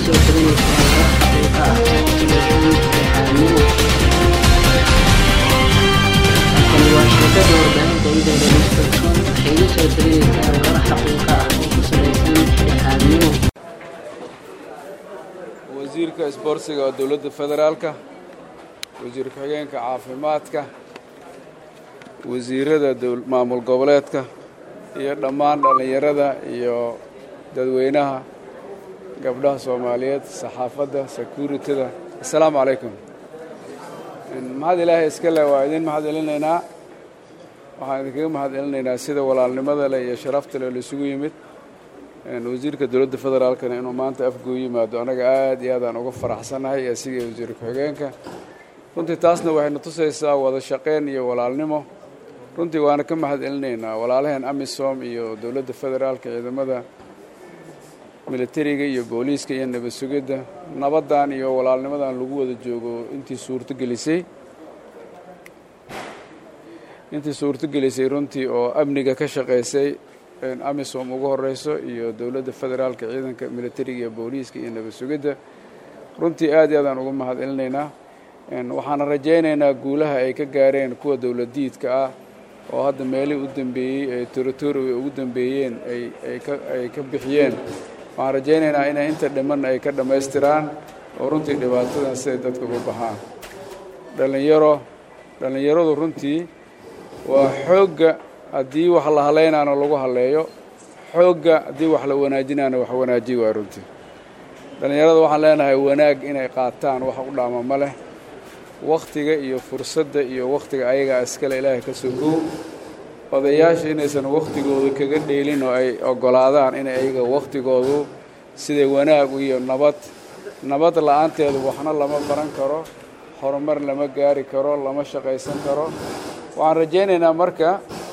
soo taganaysaa war xaqiiqa ah oo ku salaysan dhexdhexaadnimo halkani waa shirkada warbaahinta idaada dot.com waxay idin soo taganaysaa warar xaqiiqa ah oo ku salaysan dhexdhexaadnimo wasiirka isboortiga oo dowladda federaalka wasiir ku-xigeenka caafimaadka wasiirada maamul goboleedka iyo dhammaan dhallinyarada iyo dadweynaha gabdhaha soomaaliyeed saxaafadda securityda assalaamu calaykum mahad ilaahay iska leh waa idin mahad celinaynaa waxaan idinkaga mahad celinaynaa sida walaalnimada leh iyo sharafta leh laisugu yimid wasiirka dowladda federaalkana inuu maanta afguu yimaado anaga aad iyo aad aan uga faraxsannahay asiga iyo wasiir ku-xigeenka runtii taasna waxayna tusaysaa wada shaqayn iyo walaalnimo runtii waana ka mahad celinaynaa walaalaheen amisom iyo dowladda federaalka ciidamada militariga iyo booliiska iyo nabad sugidda nabaddan iyo walaalnimadan lagu wada joogo intii suurto gelisay intii suurto gelisay runtii oo amniga ka shaqaysay amisom ugu horeyso iyo dowladda federaalka ciidanka militariga iyo booliiska iyo nabad sugidda runtii aad iyo aadaan uga mahad celinaynaa waxaana rajaynaynaa guulaha ay ka gaareen kuwa dowladiidka ah oo hadda meelihii u dambeeyey ee territoriga ugu dambeeyeen ay ka bixiyeen waxaan rajaynaynaa inay inta dhimanna ay ka dhammaystiraan oo runtii dhibaatadan siday dadka uga baxaan dhallinyaro dhallinyaradu runtii waa xoogga haddii wax la halaynaana lagu haleeyo xoogga haddii wax la wanaajinaana wax wanaajiy waa runtii dhallinyarada waxaan leenahay wanaag inay qaataan wax u dhaama ma leh wakhtiga iyo fursadda iyo wakhtiga ayagaa iskale ilaahay ka sogow odayaasha inaysan wakhtigooda kaga dheelin oo ay oggolaadaan inay ayaga wakhtigoodu sida wanaag iyo nabad nabad la-aanteedu waxna lama baran karo horumar lama gaari karo lama shaqaysan karo waxaan rajaynaynaa marka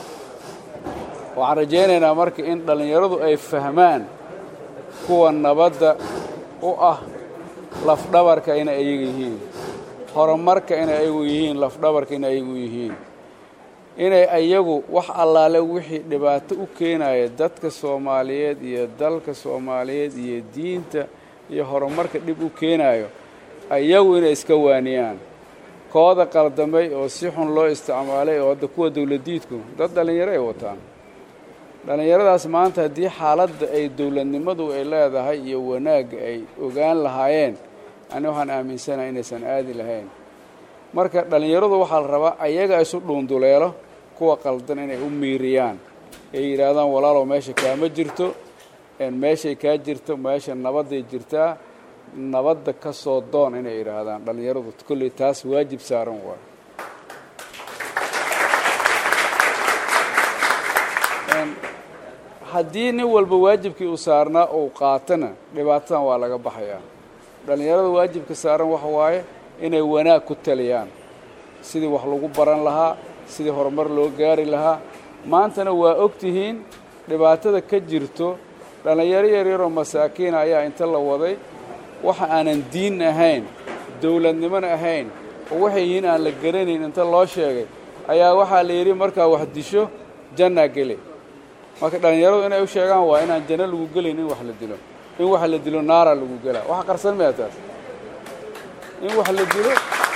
waxaan rajaynaynaa marka in dhallinyaradu ay fahmaan kuwa nabadda u ah lafdhabarka inay ayaga yihiin horumarka inay ayagu yihiin lafdhabarka inay ayagu yihiin inay ayagu wax allaale wixii dhibaato u keenaya dadka soomaaliyeed iyo dalka soomaaliyeed iyo diinta iyo horumarka dhib u keenayo ayagu inay iska waaniyaan kooda qaldamay oo si xun loo isticmaalay oo hadda kuwa dowladiidku dad dhallinyaro ay wataan dhallinyaradaas maanta haddii xaaladda ay dowladnimadu ay leedahay iyo wanaagga ay ogaan lahaayeen ani waxaan aaminsanaha inaysan aadi lahayn marka dhallinyaradu waxaa la rabaa ayaga isu dhuunduleelo kuwa qaldan inay u miiriyaan ay yidhaahdaan walaalow meesha kaama jirto meeshay kaa jirto meesha nabadday jirtaa nabadda ka soo doon inay yidhaahdaan dhallinyaradu kolley taas waajib saaran waay haddii nin walba waajibkii uu saarnaa uu qaatana dhibaatadan waa laga baxayaa dhallinyarada waajibka saaran waxa waaye inay wanaag ku taliyaan sidii wax lagu baran lahaa sidii horumar loo gaari lahaa maantana waa og tihiin dhibaatada ka jirto dhallinyaro yaryaroo masaakiina ayaa inta la waday waxa aanan diin ahayn dowladnimona ahayn oo waxay yihiin aan la garanayn inta loo sheegay ayaa waxaa la yidhi markaa wax disho jannaa gele marka dhallinyaradu inay u sheegaan waa inaan janno lagu gelayn in wax la dilo in wax la dilo naara lagu gelaa waxa qarsan maya taas in wax la dilo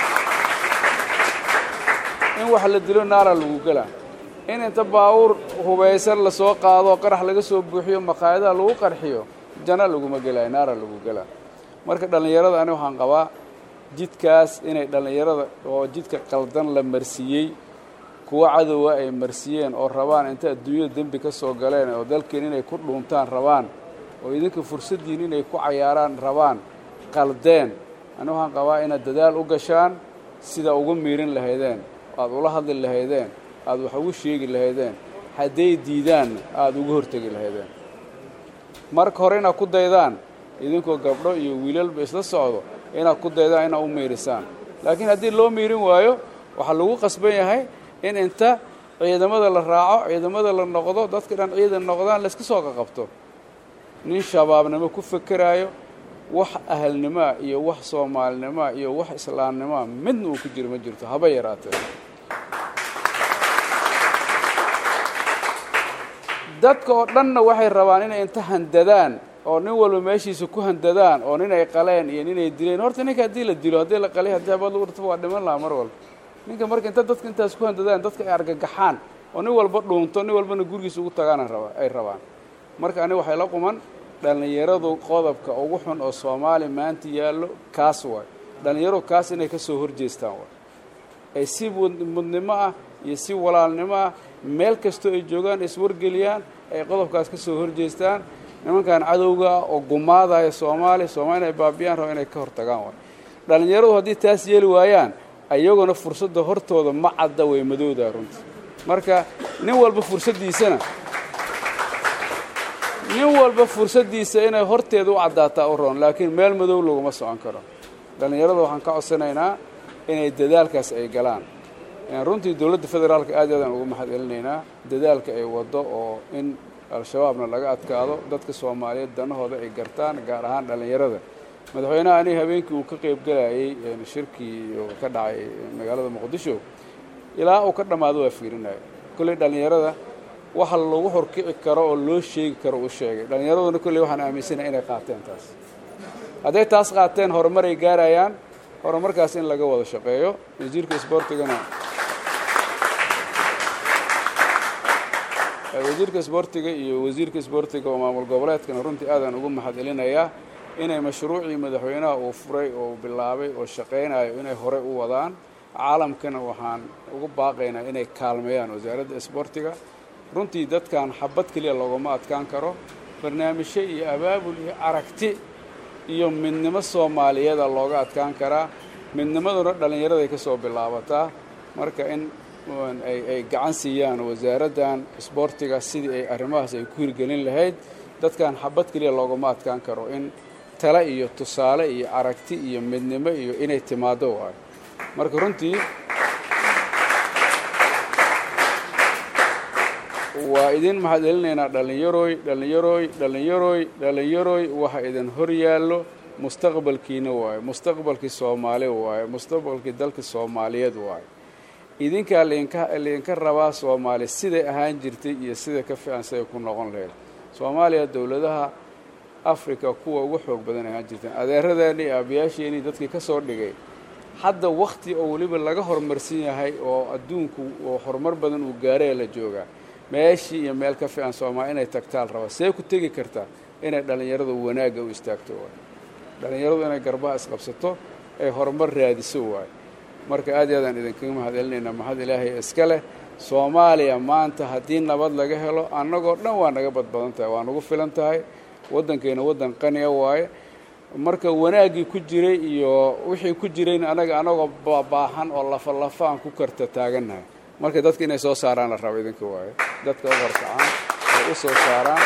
in wax la dilo naara lagu gelaa in inta baawuur hubaysan lasoo qaado qarax laga soo buuxiyo maqaayadaha lagu qarxiyo janno laguma gelaayo naara lagu gelaa marka dhallinyarada ani waxaan qabaa jidkaas inay dhallinyarada oo jidka qaldan la marsiiyey kuwa cadowa ay marsiiyeen oo rabaan inta adduunyada dembi ka soo galeen oo dalkeen inay ku dhuuntaan rabaan oo idinka fursaddiin inay ku cayaaraan rabaan qaldeen ani waxaan qabaa inaad dadaal u gashaan sida uga miirin lahaydeen aad ula hadli lahaydeen aad wax ugu sheegi lahaydeen hadday diidaanna aada uga hortegi lahaydeen marka hore inaad ku daydaan idinkoo gabdho iyo wiilalba isla socdo inaad ku daydaan inaad u miirisaan laakiin haddii loo miirin waayo waxaa lagu qasban yahay in inta ciidamada la raaco ciidamada la noqdo dadka dhan ciidan noqdaan layska soo qaqabto nin shabaabnimo ku fekeraayo wax ahalnimoa iyo wax soomaalinimoa iyo wax islaamnimoa midna uu ku jiro ma jirto haba yaraatee dadka oo dhanna waxay rabaan inay inta handadaan oo nin walba meeshiisa ku handadaan oo nin ay qaleen iyo nin ay dileen horta ninka haddii la dilo haddii la qalay haddii habad lagu dhirtaba waa dhiman lahaa mar walba ninka marka inta dadka intaas ku handadaan dadka ay argagaxaan oo nin walba dhuunto nin walbana gurigiisa ugu tagaan raba ay rabaan marka aniga waxay la quman dhallinyaradu qodobka ugu xun oo soomaali maanta yaallo kaas waay dhallinyaradu kaas inay ka soo horjeestaan waay ay si mudnimo ah iyo si walaalnimo ah meel kastoo ay joogaan iswargeliyaan ay qodobkaas ka soo horjeestaan nimankan cadowga ah oo gumaadaya soomaaliya soomaali inay baabiyaan raba inay ka hortagaan waay dhallinyaradu haddii taas yeeli waayaan ayaguna fursadda hortooda ma cadda way madowdaa runtii marka nin walba fursaddiisana nin walba fursaddiisa inay horteeda u caddaataa u roon laakiin meel madow laguma socon karo dhallinyarada waxaan ka codsanaynaa inay dadaalkaas ay galaan runtii dowladda federaalka aad aadaan ugu mahad celinaynaa dadaalka ay waddo oo in al-shabaabna laga adkaado dadka soomaaliyeed danahooda ay gartaan gaar ahaan dhallinyarada madaxweynaha aniga habeenkii uu ka qayb galayay shirkii ka dhacay magaalada muqdisho ilaa uu ka dhammaado waa fiirinaya kolley dhallinyarada waxa lagu horkici karo oo loo sheegi karo uu sheegay dhallinyaraduna kolley waxaan aaminsanaya inay qaateen taas hadday taas qaateen horumaray gaarayaan horumarkaas in laga wada shaqeeyo wasiirka isboortigana wasiirka isboortiga iyo wasiirka isboortiga oo maamul goboleedkana runtii aadaan ugu mahad celinayaa inay mashruucii madaxweynaha uu furay oo bilaabay oo shaqaynayo inay horey u wadaan caalamkana waxaan ugu baaqaynaa inay kaalmeeyaan wasaaradda isboortiga runtii dadkan xabad keliya loogama adkaan karo barnaamijyo iyo abaabul iyo aragti iyo midnimo soomaaliyeeda looga adkaan karaa midnimaduna dhallinyaraday ka soo bilaabataa marka in ay gacan siiyaan wasaaraddan isboortiga sidii ay arrimahaas ay ku hirgelin lahayd dadkan xabad keliya loogama adkaan karo in tale iyo tusaale iyo aragti iyo midnimo iyo inay timaado waayo marka runtii waa idin mahad celinaynaa dhallinyarooy dhallinyarooy dhallinyarooy dhallinyarooy waxa idin hor yaallo mustaqbalkiina waayo mustaqbalkii soomaali waayo mustaqbalkii dalka soomaaliyeed waayo idinkaa lainka laydinka rabaa soomaali siday ahaan jirtay iyo sida ka fiican siday ku noqon lahayd soomaaliya dowladaha africa kuwa ugu xoog badan ahaan jirteen adeeradeeni iyo aabayaasheenii dadkii ka soo dhigay hadda wakhti oo weliba laga horumarsan yahay oo adduunku oo horumar badan uu gaaraya la joogaa meeshii iyo meel ka fiican soomaali inay tagtaal rabaa see ku tegi kartaa inay dhallinyaradu wanaagga u istaagto waay dhallinyaradu inay garbaha isqabsato ay horumar raadiso waayo marka aad iyo aadaan idinkaga mahad celinaynaa mahad ilaahay iska leh soomaaliya maanta haddii nabad laga helo annagoo dhan waa naga badbadan tahay waa nagu filan tahay waddankeena waddan qaniya waaye marka wanaaggii ku jiray iyo wixii ku jirayna anaga anagoo baahan oo lafa lafaan ku karta taagannahay marka dadka inay soo saaraan la rabo idinka waaye dadka u horkacaan ay u soo saaraan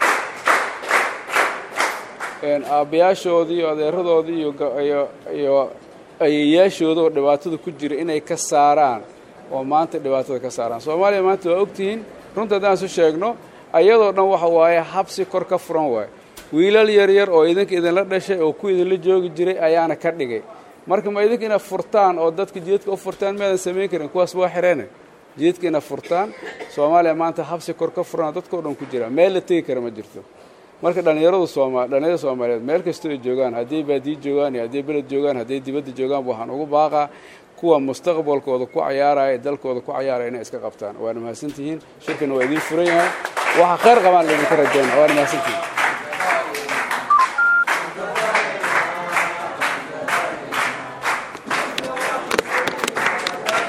aabbayaashoodii iyo adeeradoodii iyo iyo ayeyaashooda oo dhibaatada ku jira inay ka saaraan oo maanta dhibaatada ka saaraan soomaaliya maanta waa ogtihiin runta haddaan isu sheegno ayadoo dhan waxa waaye habsi kor ka furan waaye wiilal yaryar oo idinka idinla dhashay oo ku idinla joogi jiray ayaana ka dhigay marka ma idinka inaad furtaan oo dadka jidadka u furtaan miyaadan samayn karin kuwaas waa xireene jidadka inaad furtaan soomaaliya maanta habsi kor ka furan oo dadka o dhan ku jira meel la tegi kara ma jirto marka dhallinyaradu sooma dhallinyarada soomaaliyeed meel kastoo ay joogaan hadday baadiyi joogaan iyo hadday beled joogaan hadday dibadda joogaan waxaan ugu baaqaa kuwa mustaqbalkooda ku cayaaraya dalkooda ku cayaaraya inay iska qabtaan waana mahadsantihiin shirkana waa idiin furan yahay waxa khayr qabaan laydinka rajayna waana mahadsantihiin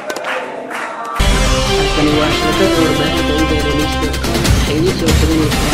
Tani waa shirkadda warbaahinta Internet waxay idin soo taganaysaa